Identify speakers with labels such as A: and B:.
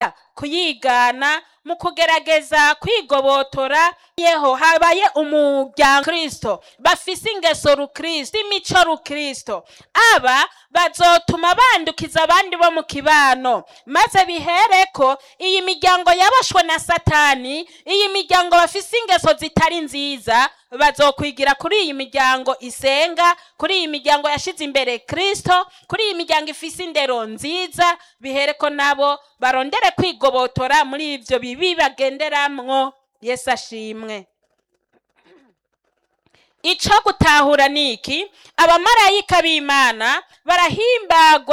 A: bagerageza kuyigana mu kugerageza kwigobotora yeho habaye umuryango kristo bafise ingeso rukristo imico rukristo aba bazotuma bandukiza abandi bo mu kibano maze bihereko iyi miryango yaboshwe na satani iyi miryango bafise ingeso zitari nziza bazokwigira kuri iyi miryango isenga kuri iyi miryango yashize imbere kristo kuri iyi miryango ifise indero nziza bihereko nabo barondere kwigobotora muri ivyo bibi bagenderamwo yesu ashimwe ico gutahura niki abamarayika b'imana barahimbagwa